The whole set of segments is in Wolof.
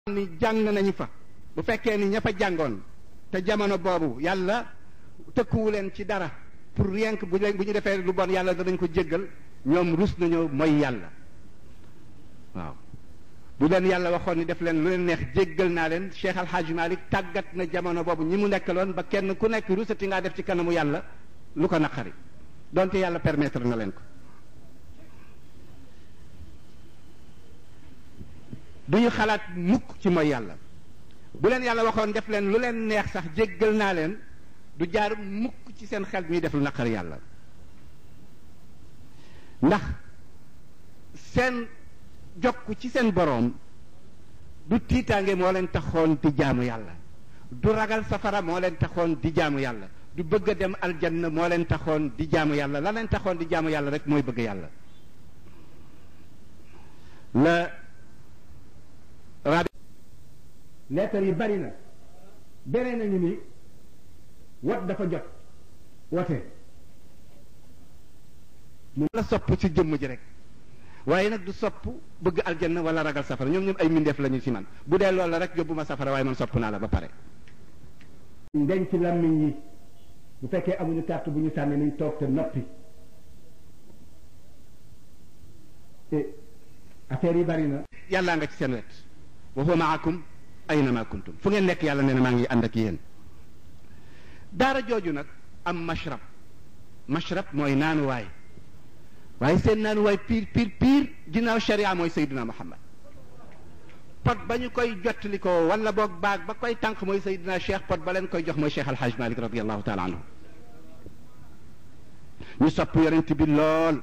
ni jàng nañu fa bu fekkee ni ña fa jàngoon te jamono boobu yàlla tëkkuwu leen ci dara pour rien que bu leen bu ñu defee lu bon yàlla danañ ko jéggal ñoom rus nañoo mooy yàlla waaw bu leen yàlla waxoon ni def leen lu leen neex jéggal naa leen Cheikh Al Hadj Malick tàggat na jamono boobu ñi mu nekkaloon ba kenn ku nekk rusati ngaa def ci kanamu yàlla lu ko naqari donte yàlla permettre na leen ko duñu xalaat mukk ci mooy yàlla bu leen yàlla waxoon def leen lu leen neex sax jéggal naa leen du jaar mukk ci seen xel ñuy def lu naqari yàlla ndax seen jokk ci seen boroom du tiitaange moo leen taxoon di jaamu yàlla du ragal safara moo leen taxoon di jaamu yàlla du bëgg a dem aljanna moo leen taxoon di jaamu yàlla la leen taxoon di jaamu yàlla rek mooy bëgg yàlla la rabi leetar yi bari na beneen nañu ni wat dafa jot wote mu la sopp ci jëmm ji rek waaye nag du sopp bëgg aljanna wala ragal safara ñoom ñoom ay mindeef lañu ci man bu dee loolu la rek yóbbu ma safara waaye man sopp naa la ba pare ndenc làmmiñ yi bu fekkee amuñu carte bu ñu sànni nañ toog te noppi affaire yi bari na yàllaa nga ci seen wet wa huwa maakum aynama kuntum fu ngeen nekk yàlla nee na maa ngi ànd ak yéen daara jooju nag am mashrab mashrab mooy naanuwaay waaye seen naanuwaay piir piir piir ginnaaw sharia mooy sayduna muhammad pot ba ñu koy jottali ko wala boog baag ba koy tànk mooy sayduna cheikh pot ba leen koy jox mooy cheikh alhaj malik radiallahu taala anhu ñu sopp yonent bi lool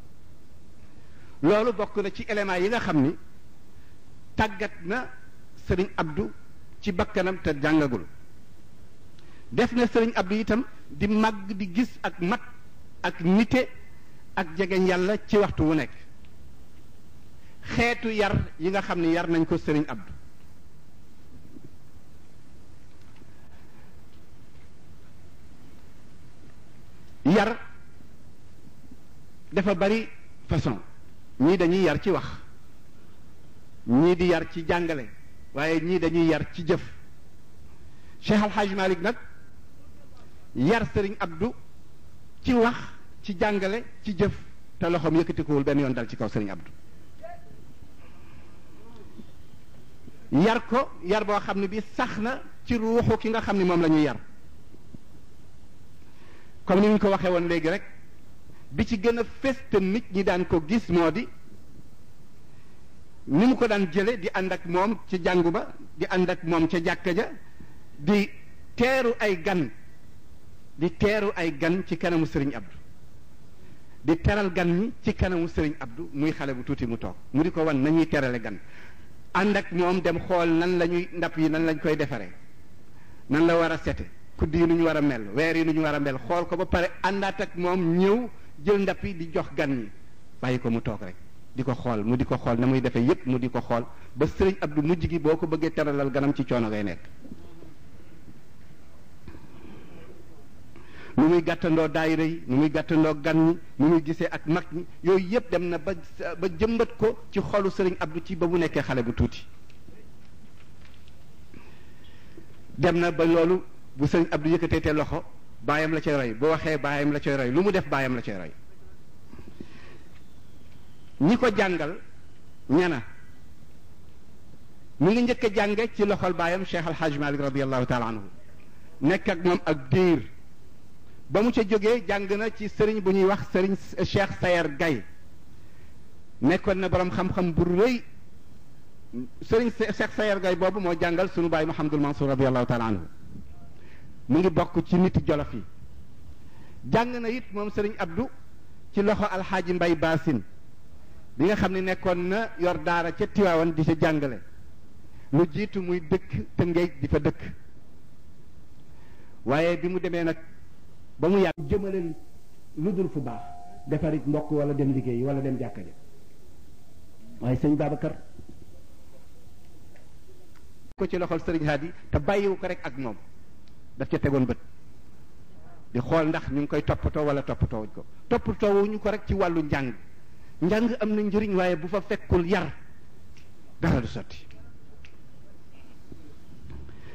loolu bokk na ci éléments yi nga xam ni tàggat na sëriñ abdu ci bakkanam te jàngagul def na sëriñ abdu itam di màgg di gis ak mat ak nite ak jegeñ yàlla ci waxtu wu nekk xeetu yar yi nga xam ni yar nañ ko sëriñ abdu yar dafa bari façon ñii dañuy yar ci wax ñii di yar ci jàngale waaye ñii dañuy yar ci jëf Cheikh Al Hadj Malick nag yar Serigne Abdou ci wax ci jàngale ci jëf te loxoom yëkkatikuwul benn yoon dal ci kaw Serigne Abdou yar ko yar boo xam ne bi sax na ci ruuxu ki nga xam ne moom la ñuy yar comme ni ñu ko waxee woon léegi rek bi ci gën a fés te nit ñi daan ko gis moo di ni mu ko daan jële di ànd ak moom ci jàngu ba di ànd ak moom ca jàkka ja di teeru ay gan di teeru ay gan ci kanamu sëriñ Abdou di teral gan ñi ci kanamu sëriñ Abdou muy xale bu tuuti mu toog mu di ko wan nañuy terale gan ànd ak moom dem xool nan la ñuy ndab yi nan lañ koy defaree nan la war a sete kudd yi nu ñu war a mel weer yi nu ñu war a mel xool ko ba pare àndaat ak moom ñëw jël ndab yi di jox gan ñi bàyyi ko mu toog rek di ko xool mu di ko xool na muy defee yépp mu di ko xool ba sëriñ Abdou mujj gi boo ko bëggee teralal ganam ci coono ngay nekk nu muy gàttandoo daayira yi nu muy gàttandoo gan ñi nu muy gisee ak mag ñi yooyu yépp dem na ba ba jëmbat ko ci xolu sëriñ Abdou ci ba mu nekkee xale bu tuuti dem na ba loolu bu sëriñ Abdou yëkkatee te loxo baayam la cay roy bu waxee baayam la cay roy lu mu def baayam la cay roy ñi ko jàngal ñana mu ngi njëkk a jànge ci loxol baayam Cheikh Al Hadj Malick radiallahu taala anhu nekk ak moom ak diir ba mu ca jógee jàng na ci sëriñ bu ñuy wax sëriñ Cheikh Sayer Gaye nekkoon na borom xam-xam bu rëy sëriñ Cheikh Sayer Gaye boobu moo jàngal sunu baay Mouhamadul Mansour radiallahu taala anhu mu ngi bokk ci nit jolof yi jàng na it moom sëriñ Abdou ci loxo alxaaji Mbay Baasin bi nga xam ne nekkoon na yor daara ca Tiwaawan di ca jàngale lu jiitu muy dëkk Tëngéej di fa dëkk waaye bi mu demee nag ba mu yàgg jëmale lu dul fu baax defarit mbokk wala dem liggéey wala dem jàkka ja waaye sëñ Babacar ko ci loxol sëriñ Hadi te bàyyiwu ko rek ak moom daf ca tegoon bët di xool ndax ñu ngi koy toppatoo wala toppatoo wuñ ko toppatoo wuñu ko rek ci wàllu njàng njàng am na njëriñ waaye bu fa fekkul yar dara du sotti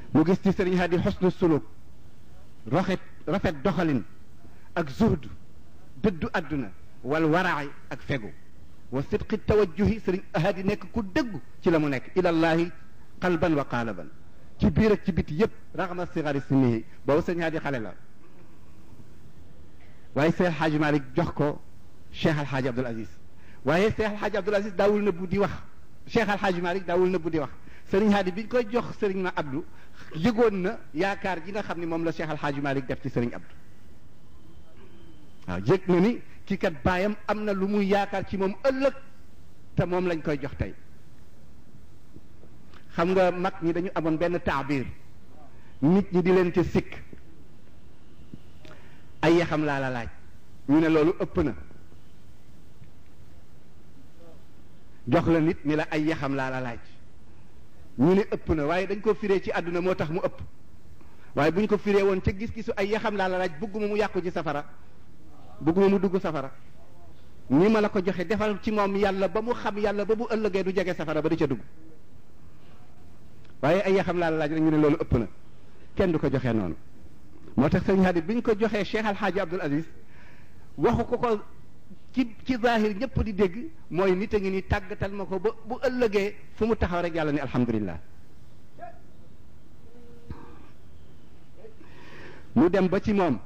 mu gis ci sëriñ Hadi xusnu suluk rafet rafet doxalin ak zuhd dëddu àdduna wal waraay ak fegu wa sidqi tawajjuhi sëriñ Hadi nekk ku dëggu ci la mu nekk ilallahi qalban wa qaalaban ci biir ak ci biti yépp raxma sigari sinihi boobu sëriñ Hadi xale la waaye Seex Alxaaji Malik jox ko Cheikh Alxaaji Abdul Aziz waaye Cheikh Alxaaji Abdul Aziz daawul nëbbu di wax Cheikh Alxaaji Malik daawul nëbbu di wax sëriñ Hadi bi ñu koy jox sëriñ ma Abdou yëgoon na yaakaar ji nga xam ne moom la Cheikh Alxaaji Malik def ci sëriñ Abdou waaw yëg na ni kii kat baayam am na lu muy yaakaar ci moom ëllëg te moom lañ koy jox tey xam nga mag ñi dañu amoon benn taabir nit ñi di leen ca sikk ay yaxam laa la laaj ñu ne loolu ëpp na jox la nit ni la ay yaxam laa la laaj ñu ne ëpp na waaye dañ ko firee ci àdduna moo tax mu ëpp waaye bu ñu ko firee woon ca gis-gisu ay yaxam laa la laaj bëgguma mu yàqu ci safara bëgguma mu dugg safara ni ma la ko joxe defal ci moom yàlla ba mu xam yàlla ba bu ëllëgee du jege safara ba di ca dugg waaye ay yaxam laa la laaj rek ñu ne loolu ëpp na kenn du ko joxee noonu moo tax sëñ Hadi bi ñu ko joxee Cheikh Alxaaji Abdul Aziz waxu ko ko ci ci zahir ñëpp di dégg mooy nit a ngi ni tàggatal ma ko ba bu ëllëgee fu mu taxaw rek yàlla ni alhamdulillah mu dem ba ci moom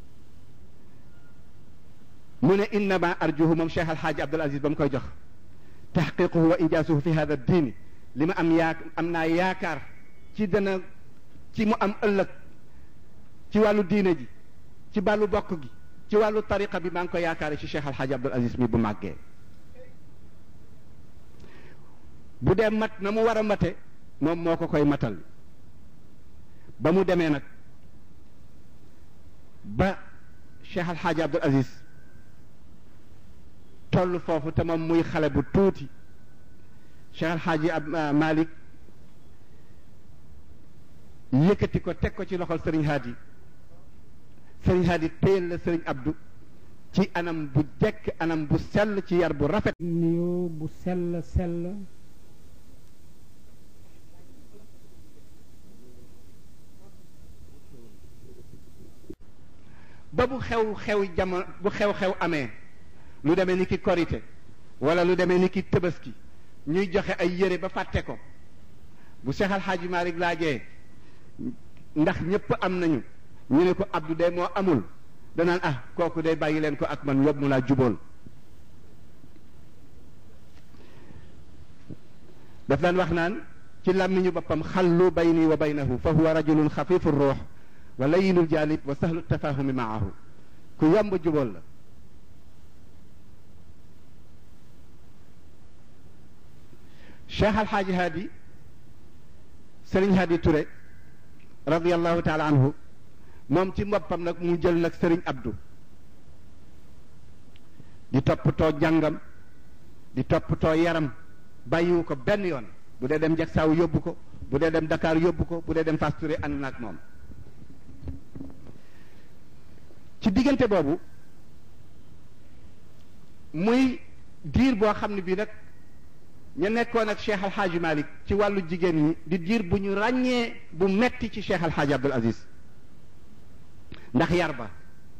mu ne innama arjuhu moom Cheikh Alxaaji Abdul Aziz ba mu koy jox taxqiquhu wa injaasuhu fi hada diini li ma am yaa am naa yaakaar ci dana ci mu am ëllëg ci wàllu diine ji ci wàllu bokk gi ci wàllu tariqa bi maa ngi ko yaakaare ci Cheikh Alxaaji Abdul Aziz mi bu màggee bu dee mat na mu war a mate moom moo ko koy matal ba mu demee nag ba Cheikh Alxaaji Abdul Aziz toll foofu te moom muy xale bu tuuti Cheikh Alxaaji ab Malik yëkkati ko teg ko ci loxol Sëriñ Hadi Sëriñ Hadi téyel la Sëriñ Abdou ci anam bu jekk anam bu sell ci yar bu rafet nuyoo bu sell sell ba bu xew xew jamono bu xew-xew amee lu demee ni ki korite wala lu demee ni ki tëbaski ñuy joxe ay yére ba fàtte ko bu Cheikh Al Hadj Malick laajee ndax ñëpp am nañu ñu ne ko Abdou de moo amul danaan ah kooku day bàyyi leen ko ak man yóbbu mu laa jubool daf daan wax naan ci làmmiñu boppam xallu bayni wa baynahu fa huwa rajulun xafifu ruux wa layinul janib wa sahlu tafahumi maahu ku yomb jubóol la cheikh alxaaji haadi sëriñ haadi Touré radiallahu taala anhu moom ci mboppam nag mu jël nag sëriñ abdu di toppatoo jàngam di toppatoo yaram bàyyiwu ko benn yoon bu dee dem jagsaaw yóbbu ko bu dee dem Dakar yóbbu ko bu dee dem Fass Touré ànd na ak moom ci diggante boobu muy diir boo xam ne bii nag ñu nekkoon ak Cheikh Alxaaji Malik ci wàllu jigéen ñi di diir bu ñu ràññee bu metti ci Cheikh Alxaaji Abdul Aziz ndax yar ba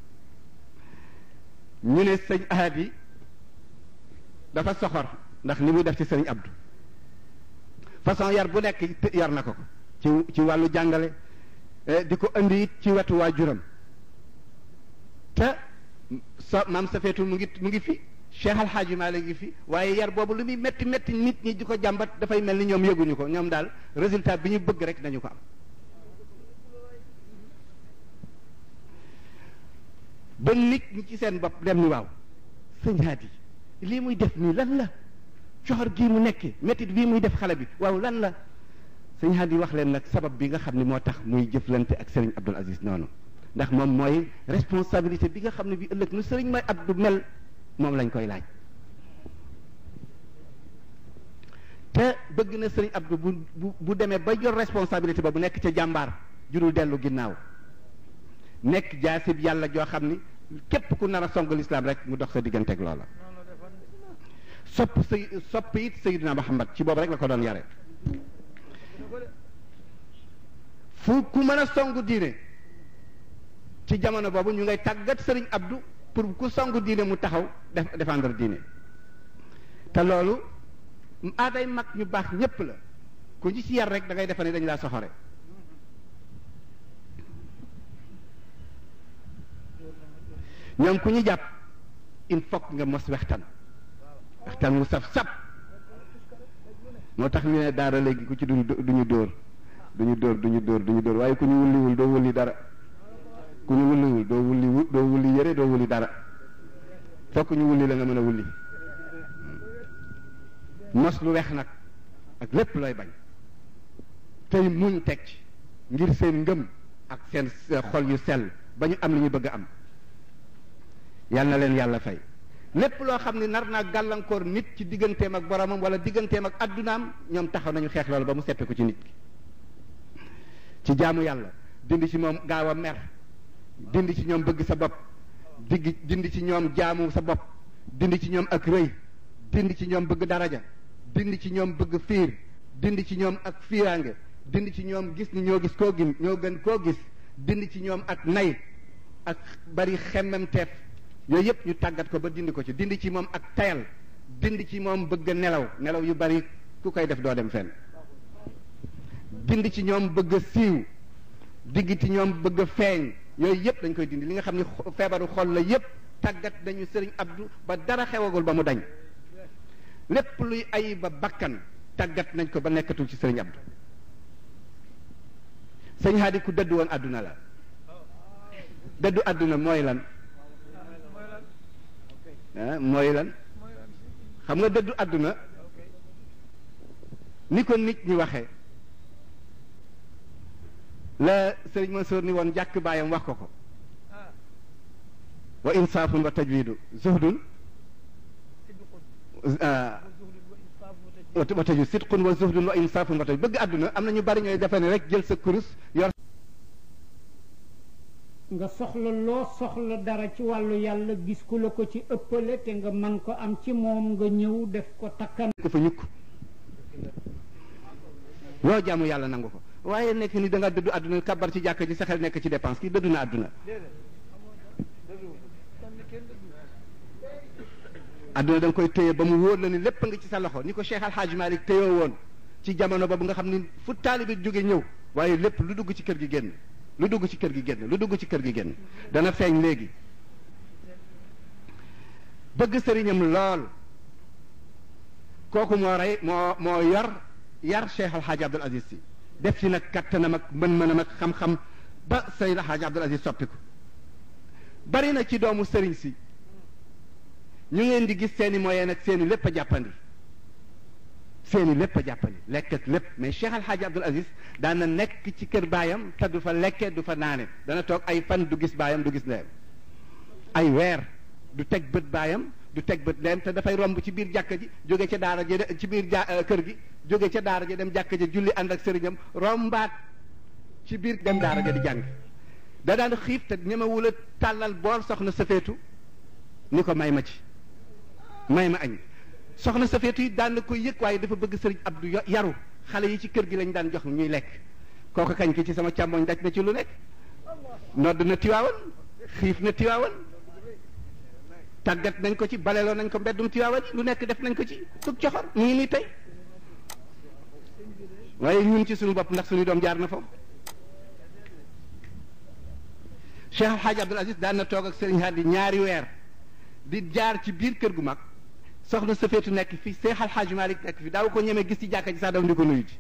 ñu ne sëñ Ahadi dafa soxor ndax li muy def ci sëriñ Abdou façon yar bu nekk yar na ko ci ci wàllu jàngale di ko indi it ci wetu waajuram te so maam sa feetu mu ngi mu ngi fi Cheikh Alxaaji Maalik ngi fi waaye yar boobu lu muy métti métti nit ñi di ko jàmbat dafay mel ni ñoom yëguñu ko ñoom daal résultat bi ñu bëgg rek dañu ko am ba nit ñi ci seen bopp dem ni waaw sëñ Haadi lii muy def nii lan la coxor gii mu nekkee méttit bii muy def xale bi waaw lan la sëñ Haadi wax leen nag sabab bi nga xam ne moo tax muy jëflante ak Serigne Abdul Aziz noonu ndax moom mooy responsabilité bi nga xam ne bi ëllëg nu Serigne may Abdou mel moom lañ koy laaj te bëgg na Serigne Abdou bu bu bu demee ba yor responsabilité ba bu nekk ca jàmbaar jurul dellu ginnaaw nekk jaasib yàlla joo xam ni képp ku nar a song lislaam rek mu dox sa digganteeg loola sopp say sopp it Seydina Muhammad ci boobu rek la ko doon yare ku ku mën a songu diine ci jamono boobu ñu ngay tàggat sëriñ Abdou pour ku songu diine mu taxaw def défendre diine te loolu aaday mag ñu baax ñépp la ku ñu ci yar rek da ngay defe ne dañ laa soxore ñoom ku ñu jàpp il faut nga mos wextan wextan mu saf sap moo tax ñu ne daara léegi ku ci duñu duñu dóor duñu dóor duñu dóor duñu dóor waaye ku ñu wulliwul doo wulli dara ku ñu wulliwul doo wulli wu doo wulli yëre doo wulli dara fokk ñu wulli la nga mën a wulli mos lu weex nag ak lépp looy bañ tey muñ teg ci ngir seen ngëm ak seen xol yu sell ba ñu am li ñu bëgg a am yal na leen yàlla fay lépp loo xam ne nar naa gàllankoor nit ci digganteem ak boromam wala digganteem ak addunaam ñoom taxaw nañu xeex loolu ba mu seppeeku ci nit ki ci jaamu yàlla dindi ci moom gaaw a mer dindi ci ñoom bëgg sa bopp digg dindi ci ñoom jaamu sa bopp dindi ci ñoom ak rëy dindi ci ñoom bëgg daraja dindi ci ñoom bëgg fiir dindi ci ñoom ak fiiraange dindi ci ñoom gis ni ñoo gis koo gin ñoo gën koo gis dindi ci ñoom ak nay ak bari xemmemteef yooyu yëpp ñu tàggat ko ba dindi ko ci dindi ci moom ak tayal dindi ci moom bëgg nelaw nelaw yu bari ku koy def doo dem fenn dindi ci ñoom bëgg a siiw digg ci ñoom bëgg a feeñ yooyu yëpp dañ koy dindi li nga xam ne feebaru xol la yëpp tàggat nañu sëriñ Abdou ba dara xewagul ba mu dañ lépp luy ay ba bakkan tàggat nañ ko ba nekkatul ci sëriñ Abdou sëñ Hadi ku dëddu woon àdduna la dëddu àdduna mooy lan ah mooy lan xam nga dëddu àdduna ni ko nit ñi waxee la sëriñ Mansour ni woon jàkk baayam wax ko ko wa insaafun wa tajwidu zuhdun wa tajwid sidqun wa zuhdun wa insaafun wa tajwid bëgg àdduna am na ñu bari ñooy defe ne rek jël sa kurus yor nga soxla loo soxla dara ci wàllu yàlla gis ku la ko ci ëppale te nga man ko am ci moom nga ñëw def ko takkan ko fa ñukk loo jaamu yàlla nangu ko waaye nekk ni da nga dëddu àdduna kabar ci jàkka ji sa xel nekk ci dépense kii dëddu na àdduna àdduna da nga koy téye ba mu wóor la ni lépp nga ci sa loxo ni ko Cheikh Al Hadj Malick téyoo woon ci jamono boobu nga xam ni fu taalibi jóge ñëw waaye lépp lu dugg ci kër gi génn lu dugg ci kër gi génn lu dugg ci kër gi génn dana feeñ léegi bëgg sëriñam lool kooku moo rey moo moo yor yar Cheikh Al Hadj Abdoul Aziz si def ci nag kattanam ak mën-mënam ak xam-xam ba Seyd Al Hadj Abdoul Aziz soppiku bari na ci doomu sëriñ si ñu ngeen di gis seeni moyen ak seeni lépp a jàppandi seeni lépp a jàppandi lekk ak lépp mais Cheikh Al Hadj Abdoul Aziz daan na nekk ci kër baayam te du fa lekke du fa naane dana toog ay fan du gis baayam du gis ndeyam ay weer du teg bët baayam du teg bët ndeyam te dafay romb ci biir jàkka ji jóge ca daara ja ci biir ja kër gi jóge ca daara ja dem jàkka ja julli ànd ak sëriñam rombaat ci biir dem daara ja di jàng da daan xiif te ñemewul a tàllal bool soxna safeetu ni ko may ma ci may ma añ soxna safeetu yi daan na koy yëg waaye dafa bëgg sëriñ Abdou yaru xale yi ci kër gi lañ daan jox ñuy lekk kooku kañ ki ci sama càmmoñ daj na ci lu nekk nodd na tiwaawan xiif na tiwaawan tàggat nañ ko ci baleloo nañ ko mbeddum tiwaawan yi lu nekk def nañ ko ci tug coxor mu ngi nii tey waaye ñun ci suñu bopp ndax suñu doom jaar na foofu Cheikh El Hadj Abdoul Aziz daan na toog ak sëriñ Hadi ñaari weer di jaar ci biir kër gu mag soxna safeetu nekk fi Cheikh Al Hadj Malick nekk fi daaw ko ñemee gis ci jàkka ji sax daw ndi ko nuyu ji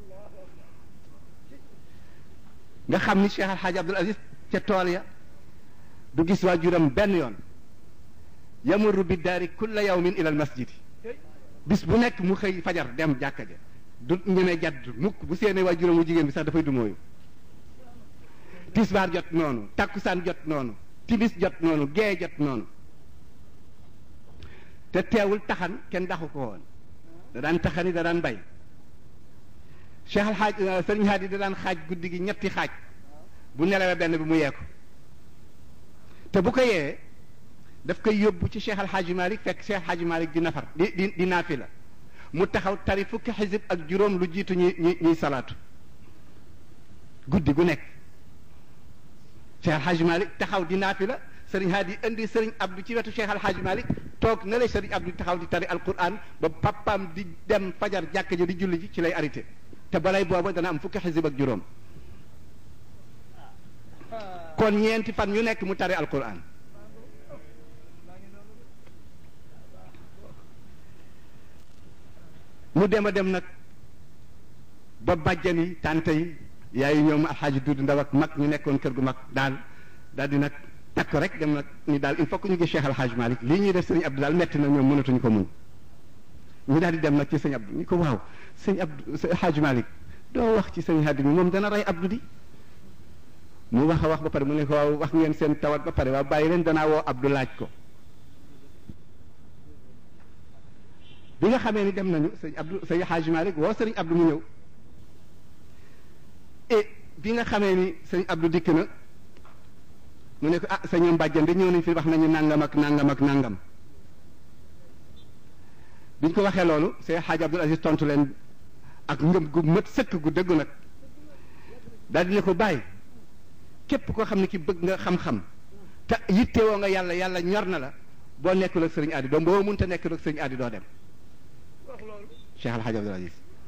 nga xam ni Cheikh Al Hadj Abdoul Aziz ca tool ya du gis waajuram benn yoon yamurru bi daari kulla yawmin ila al masjid bis bu nekk mu xëy fajar dem jàkka ja du ñemee jadd mukk bu seenee waajuram wu jigéen bi sax dafay du mooyu tisbaar jot noonu takkusaan jot noonu timis jot noonu gee jot noonu te teewul taxan kenn daxu ko woon da daan taxani da daan bay Cheikh Al Hadj Sëriñ Hadi da daan xaaj guddi gi ñetti xaaj bu nelawee benn bi mu yee ko te bu ko yee daf koy yóbbu ci Cheikh Al Hadj Malick fekk Cheikh Al Hadj Malick di nafar di di di naafila mu taxaw tari fukki xisib ak juróom lu jiitu ñuy ñuy ñuy salaatu guddi gu nekk Cheikh Alhaaj Malick taxaw di naafi la sëriñ Hadi indi sëriñ Abdou ci wetu Cheikh Alhaaj Malick toog na lay sëriñ Abdou taxaw di tari alquran ba papaam di dem fajar jàkk ja di julli ji ci lay arrêté te balay booba dana am fukki xisib ak juróom kon ñeenti fan ñu nekk mu tari alquran mu dem a dem nag ba bàjjan yi tante yi yaayu ñoom alxaaji duud ndaw ak mag ñu nekkoon kër gu mag daal daal di nag takk rek dem nag ni daal il faut que ñu gis Cheikh alxaaji Malick lii ñuy def sëñ Abdou daal metti na ñoom mënatuñu ko muñ ñu daal di dem nag ci sëñ Abdou ñu ko waaw sëñ Abdou sëñ alxaaji Malick doo wax ci sëñ Hadi mi moom dana rey Abdou di mu wax a wax ba pare mu ne ko waaw wax ngeen seen tawat ba pare waaw bàyyi leen danaa woo Abdou laaj ko bi nga xamee ni dem nañu sëñ Abdou sëñ Hadj Malick woo sëriñ Abdou mu ñëw et bi nga xamee ni sëñ Abdou dikk na mu ne ko ah sa ñoom bàjjan di ñëw nañ fi wax nañu nangam ak nangam ak nangam biñ ko waxee loolu sëñ Hadj Abdoul Aziz tontu leen ak ngëm gu mët sëkk gu dëggu nag daal di ne ko bàyyi képp koo xam ne ki bëgg nga xam-xam te yittewoo nga yàlla yàlla ñor na la boo nekkul ak sëriñ Adi doo boo mënta nekkul ak sëriñ Adi doo dem Cheikh Al Hadj Abdoul Aziz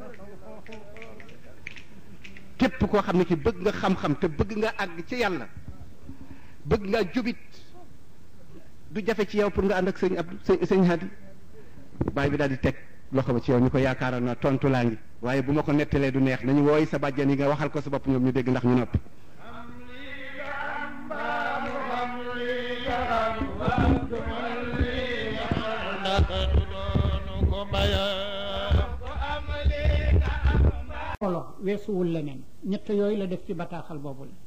képp koo xam ne ki bëgg nga xam-xam te bëgg nga àgg ci yàlla bëgg nga jubit du jafe ci yow pour nga ànd ak sëriñ Abdou sëriñ Hadi baay bi daal di teg loxo ba ci yow ñu ko yaakaaroon na tontu laa ngi waaye bu ma ko nettalee du neex nañu wooy sa bàjjan yi nga waxal ko sa bopp ñoom ñu dégg ndax ñu noppi olo weesuwul leneen ñett yooyu la def ci bataaxal boobu la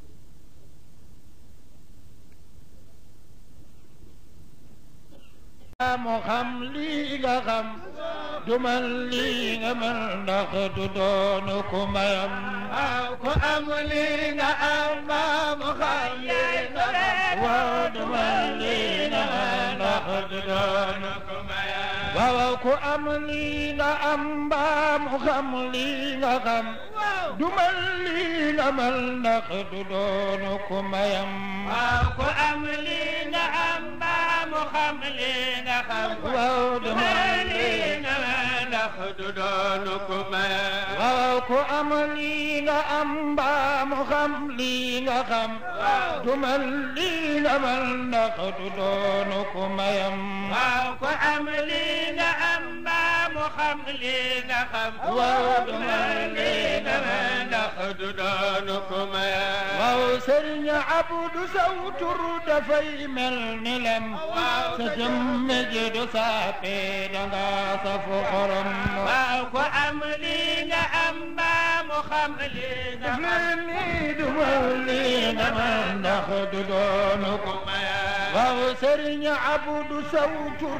mu xam lii nga xam du man lii nga man ndax du doonu ku mayam waaw ku am lii nga am ba mu xam lii nga xam waaw du man lii nga man ndax du doonu ku mayam waaw ku am lii nga am ba mu xam lii nga xam du man lii nga man ndax du doonu ku mayam waaw ku am lii nga am ba mu xam lii nga xam waaw du man lii nga man ndax du doonu ku mayam waaw ku am lii nga am ba mu xam lii nga xam du man lii nga man ndax du doonu ku mayam waaw ku am lii nga am ba mu xam lii nga xam waaw du man lii nga man ndax du doonu ku mayam waaw sëriñ Abdu saw tur dafay mel ni lem sa jëmm ji du saape danga safu xorom waaw ku am lii nga am ba mu xam lii nga xam nii du man lii nga man ndax du doonu ku mayam waaw sëriñ Abdu saw tur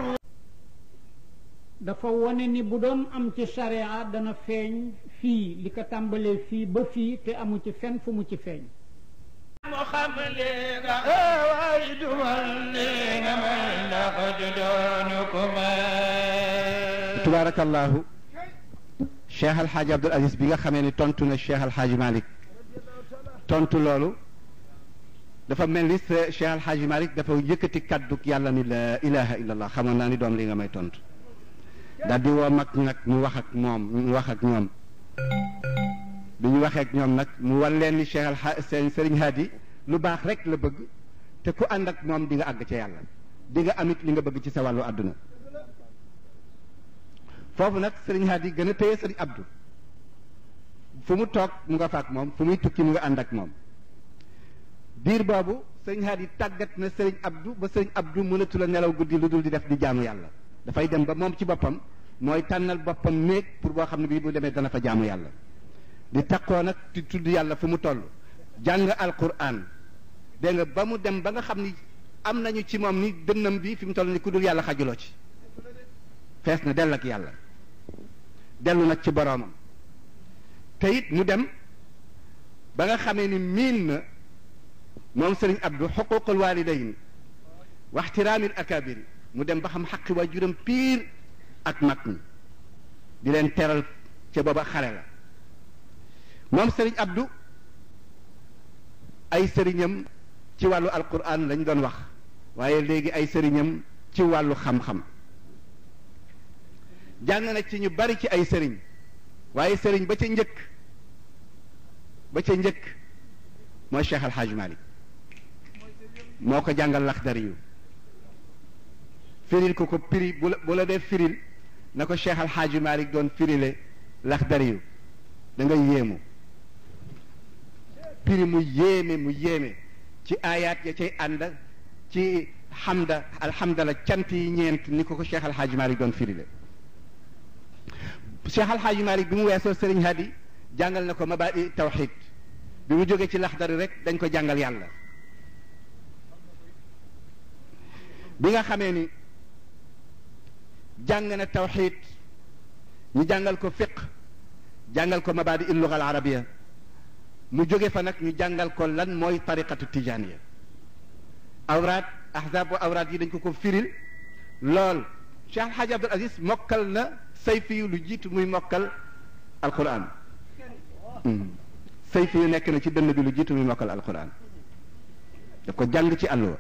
dafa wone ni bu doon am ci sharia dana feeñ fii li ko tàmbalee fii ba fii te amu ci fenn fu mu ci feeñ mu xam lii nga waay du man lii nga man ndax du doonu ku may tubaarakallaahu Cheikh Al Hadj Abdoul Aziz bi nga xamee ni tontu na Cheikh Al Hadj Malick tontu loolu dafa mel ni sa Cheikh Al Hadj Malick dafa yëkkati kaddu yàlla ni la ilaha illallah xamoon naa ni doom li nga may tontu daal di woo mag nag mu wax ak moom mu wax ak ñoom bi ñu waxee ak ñoom nag mu wan leen ni Cheikh Al Hadj seen Serigne Hadi lu baax rek la bëgg te ku ànd ak moom di nga àgg ca yàlla di nga amit li nga bëgg ci sa wàllu àdduna foofu nag Serigne Hadi gën a téye Serigne Abdou fu mu toog mu nga faak moom fu muy tukki mu nga ànd ak moom biir boobu Serigne Hadi tàggat na Serigne Abdou ba Serigne Abdou mënatu la nelaw guddi lu dul di def di jaamu yàlla dafay dem ba moom ci boppam mooy tànnal boppam néeg pour boo xam ne bii bu demee dana fa jaamu yàlla di takkoo nag di tudd yàlla fu mu toll jàng alquran dégg nga ba mu dem ba nga xam ni am nañu ci moom ni dënnam bi fi mu toll ni ku dul yàlla xajuloo ci fees na dell ak yàlla dellu nag ci boroomam te it mu dem ba nga xamee ni miin na moom sëriñ Abdou xuququl walidayn wa ixtiraamil akabiri mu dem ba xam xaqi waajuram piir ak mag ñi di leen teral ca booba xale la moom sëriñ Abdou ay sëriñam ci wàllu alquran lañ doon wax waaye léegi ay sëriñam ci wàllu xam-xam jàng na ci ñu bari ci ay sëriñ waaye sëriñ ba ca njëkk ba ca njëkk mooy Cheikh Al Hadj Malick moo ko jàngal laxdari yu firil ko ko piri bu la bu la dee firil na ko Cheikh Al Hadj Malick doon firile laxdari yu da nga yéemu piri mu yéeme mu yéeme ci aayaat ya cay ànd ci xamda alhamdala cant yi ñeent ni ko ko Cheikh Al Hadj Malick doon firile Cheikh Al Hadj Malick bi mu weesoo Serigne Hadi jàngal na ko mabaadi tawxid bi mu jógee ci laxdari rek dañ ko jàngal yàlla bi nga xamee ni jàng na tawxid ñu jàngal ko fiq jàngal ko mabaadi il luga al arabia mu jóge fa nag ñu jàngal ko lan mooy tariqatu tijaniya awraat ahzab wa awraat yi dañ ko ko firil lool Cheikh Alhaji Abdul Aziz mokkal na sayfi yu lu jiitu muy mokkal alquran sayfi yu nekk na ci dënn bi lu jiitu muy mokkal alquran daf ko jàng ci àlluwa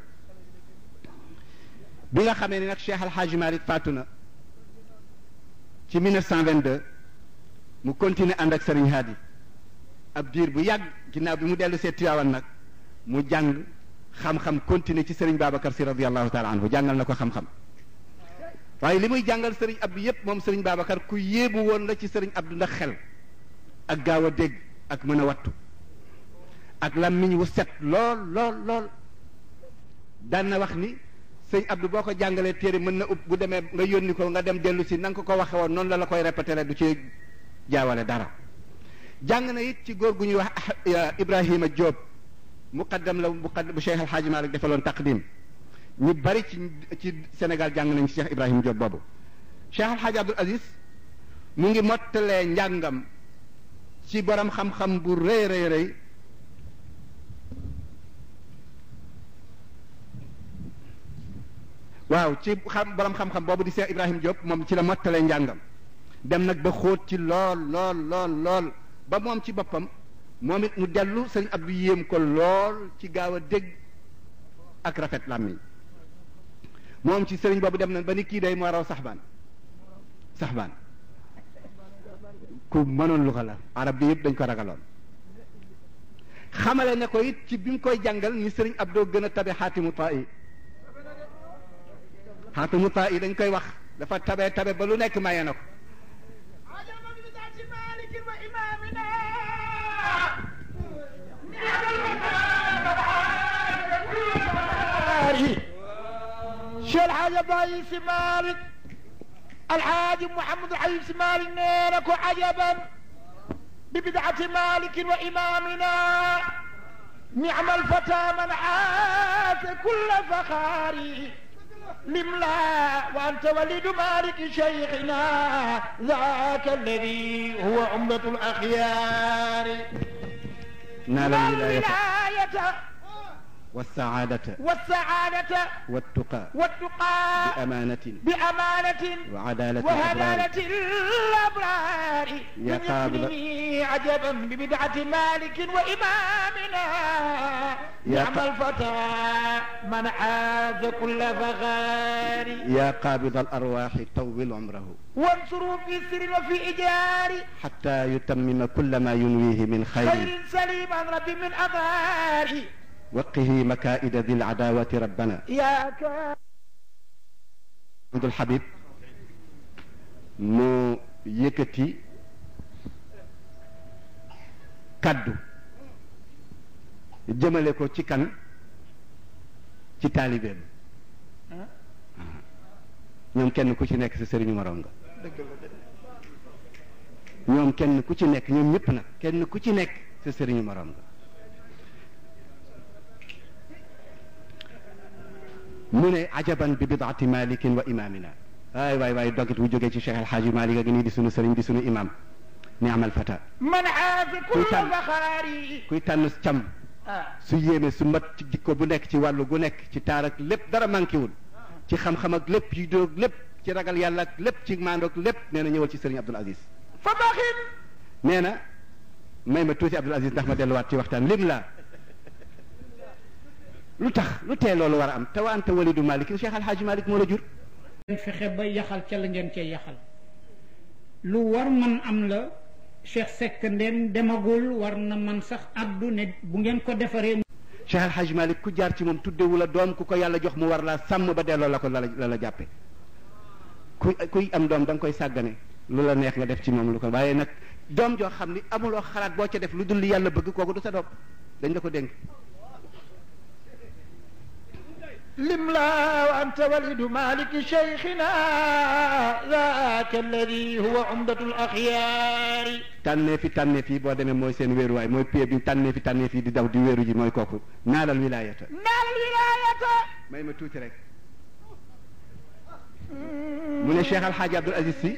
bi nga xamee ni nag Cheikh Alhaji Malick faatu na ci 1922 mu continuer ànd ak Serigne Hadi ab diir bu yàgg ginnaaw bi mu dellu see Tiwaawan nag mu jàng xam-xam continuer ci Serigne Babacar si radiallahu taala anhu jàngal na ko xam-xam waaye li muy jàngal Serigne Abdou yépp moom Serigne Babacar ku yéebu woon la ci Serigne Abdou ndax xel ak gaaw a dégg ak mën a wattu ak làmmiñ wu set lool lool lool daan na wax ni sëñ Abdou boo ko jàngalee téere mën na ub bu demee nga yónni ko nga dem dellu si na nga ko ko waxe woon noonu la la koy répété du ci jaawale dara jàng na it ci góor gu ñuy wax Ibrahima Diop muqaddam la muqaddam bu Cheikh El Hadj Malick defaloon taqdim ñu bari ci ci Sénégal jàng nañ ci Cheikh Ibrahima Diop boobu Cheikh El Hadj Abdoul Aziz mu ngi mottalee njàngam ci borom xam-xam bu rëy rëy rëy waaw ci xam borom xam-xam boobu di Cheikh Ibrahima Diop moom ci la mottalee njàngam dem nag ba xóot ci lool lool lool lool ba moom ci boppam moom it mu dellu sëriñ Abdou yéem ko lool ci gaaw a dégg ak rafet làmmiñ moom ci sëriñ boobu dem na ba ni kii day moo raw saxbaan saxbaan ku mënoon lu ko la arab bi yëpp dañ ko ragaloon xamale ne ko it ci bi mu koy jàngal ni sëriñ Abdou gën a tabe xaatimu taa yi xaatimu taa yi dañ koy wax dafa tabe tabe ba lu nekk maye na ko شيخ الحاج ابراهيم مالك الحاج محمد الحبيب مالك نيرك عجبا ببدعة مالك وإمامنا نعم الفتى من عاش كل فخار لملا وأنت ولد مالك شيخنا ذاك الذي هو عمدة الأخيار نال الولاية الولاية والسعادة والسعادة والتقى والتقى بأمانة بأمانة وعدالة الأبرار وهلالة الأبرار يا قابل- يغني عجبا ببدعة مالك وإمامنا يا نعم ق- الفتى من عاز كل فخار يا قابض الأرواح طول عمره وانصروا في سر وفي إجار حتى يتمم كل ما ينويه من خير خير سليم عن ربي من أمار وقه مكائد ذي العداوة ربنا يا كا Abdul Habib mu yëkkati kaddu jëmale ko ci kan ci taalibeem ñoom kenn ku ci nekk sa sëriñu moroom nga ñoom kenn ku ci nekk ñoom ñëpp nag kenn ku ci nekk sa sëriñu moroom nga mu ne ajaban bi bidaati malikin wa imamina waay waay waay dogit wu jógee ci Cheikh El Hadji Malick ak nii di sunu sëriñ di sunu imam ni amal fata من عاز كل كل فخار kuy tànn cam آه. su yéeme su mat ci jikko bu nekk ci wàllu gu nekk ci taar ak lépp dara manqué wul ci xam-xam ak lépp ci dóog lépp ci ragal yàlla ak lépp ci maandoog lépp nee na ñëwal ci sëriñ Abdul Aziz فبخل nee na may ma tuuti Abdul Aziz ndax ma delluwaat ci waxtaan lim la lu tax lu tee loolu war a am te wa anta walidu malik Cheikh Alhaaji Malik moo la jur ngeen fexe ba yaxal ca la ngeen cee yaxal lu war man am la Cheikh Seck ndeen demagul war na man sax addu ne bu ngeen ko defaree Cheikh Alhaaji Malik ku jaar ci moom tuddewu la doom ku ko yàlla jox mu war laa sàmm ba delloo la ko la la la jàppe ku kuy am doom da nga koy sàggane lu la neex nga def ci moom lu ko waaye nag doom joo xam ni amuloo xalaat boo ca def lu dul li yàlla bëgg kooku du sa doom dañ la ko dénk لملا وأنت ولد مالك شيخنا ذاك الذي هو عمدة الأخيار tànnee fi tànnee fi boo demee mooy seen wéeruwaay mooy pied bi tànnee fi tànnee fi di daw di wéeru ji mooy kooku naalal wilaayata نال الولاية may ma tuuti rek mu ne Cheikh Alhaaji Abdul Aziz si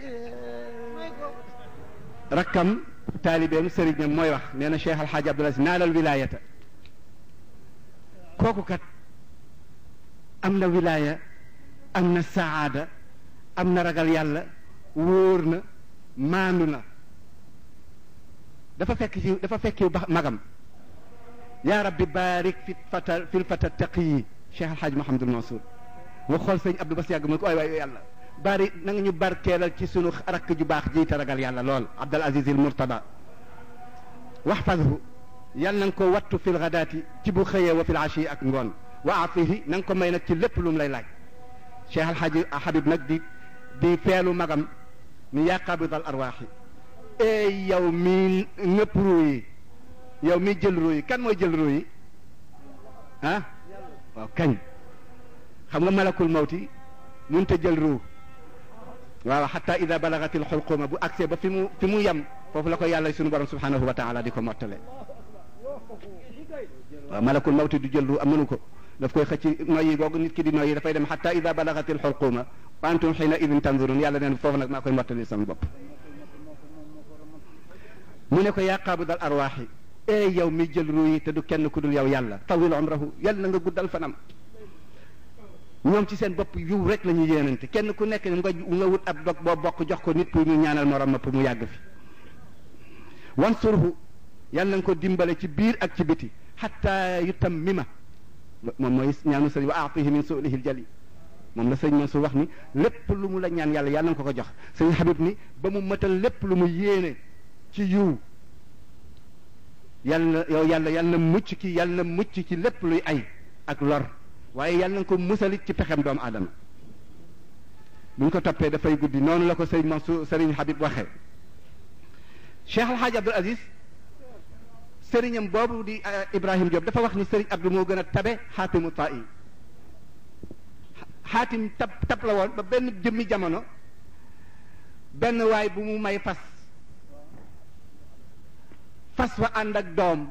rakkam taalibeem sëriñam mooy wax nee na Cheikh Alhaaji Abdul Aziz naalal wilaayata kooku kat am na wilaaya am na saada am na ragal yàlla wóor na maandu na dafa fekk ci dafa fekki ba magam yaa rabbi barik fi fata fil fata taqiyi Cheikh Alhaj Mouhamadul Mansour nga xool sëñ Abdou Bas yàgg mu ne ko waay waay yàlla bari na nga ñu barkeelal ci sunu rakk ju baax ji te ragal yàlla lool Abdul Aziz il Murtada waxfadhu yàlla na nga ko wattu fil gadaati ci bu xëyee wa fil ashi ak ngoon wa afihi na nga ko may nag ci lépp lu mu lay laaj Cheikh Alhaji Habib nag di di feelu magam ni yaa qabidal arwaaxi ey yow mi ñëpp ruu yi yow mi jël ruu yi kan mooy jël ruu yi ah waaw kañ xam nga malakul mawti mënut a jël ruu waaw xata ida balagatil xulquma bu agsee ba fi mu fi mu yem foofu la ko yàlla sunu borom subhanahu wa taala di ko mottale waaw malakul mawti du jël ruu am mënu ko daf koy xëcc noyyi googu nit ki di noyyi dafay dem xata ida balagatil xulquma wa antum xiina idin tanzurun yàlla neen foofu nag maa koy mottali sama bopp mu ne ko yaa qaabidal arwaaxi ee yow mi jël ruu yi te du kenn ku dul yow yàlla tawil umrahu yàlla na nga guddal fanam ñoom ci seen bopp yiw rek la ñu yéenante kenn ku nekk nga nga wut ab dog boo bokk jox ko nit pour mu ñaanal morom ma pour mu yàgg fi wansurhu yàlla na nga ko dimbale ci biir ak ci biti xatta yutammima moom mooy ñaanu sëriñ wa aatihi min suulihi ljali moom la sëñ Mansour wax ni lépp lu mu la ñaan yàlla yàlla na nga ko ko jox sëñ Habib ni ba mu mëtal lépp lu mu yéene ci yiw yàlla yow yàlla yàlla na mucc ki yàlla na mucc ci lépp luy ay ak lor waaye yàlla na ko musalit ci pexem doomu aadama buñ ko toppee dafay guddi noonu la ko sëriñ Mansour sëriñ Habib waxee Cheikh El Hadj Abdoul Aziz sëriñam boobu di Ibrahim Diop dafa wax ni sëriñ Abdou moo gën a tabe xaatimu ta'i xaatim tab tab la woon ba benn jëmmi jamono benn waay bu mu may fas fas wa ànd ak doom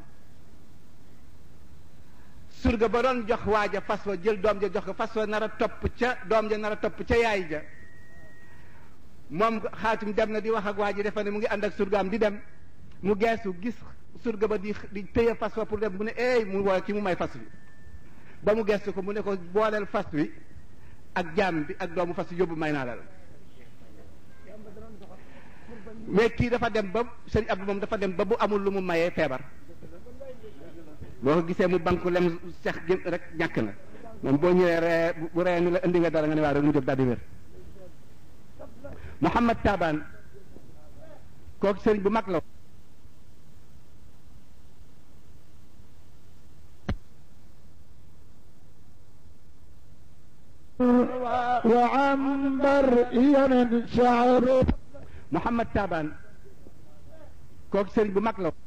surga ba doon jox waaja fas wa jël doom ja jox ko fas wa nar a topp ca doom ja nar a topp ca yaay ja moom xaatim dem na di wax ak waa ji defe ne mu ngi ànd ak surgaam di dem mu geesu gis surga ba di di téye fas wa pour dem mu ne eey mu woo ki mu may fas wi ba mu geesu ko mu ne ko booleel fas wi ak jaam bi ak doomu fas wi yóbbu may naa la la mais kii dafa dem ba sëñ Abdou moom dafa dem ba bu amul lu mu mayee feebar boo ko gisee mu banku lem sex gi rek ñàkk na moom boo ñëwee ree bu ree ni la indi nga dara nga ne waa rek mu jóg daal di wér Mouhamad Taban kooku sëriñ bu mag la وعنبر ينن شعره Mouhamad Taban kooku sëriñ bu mag la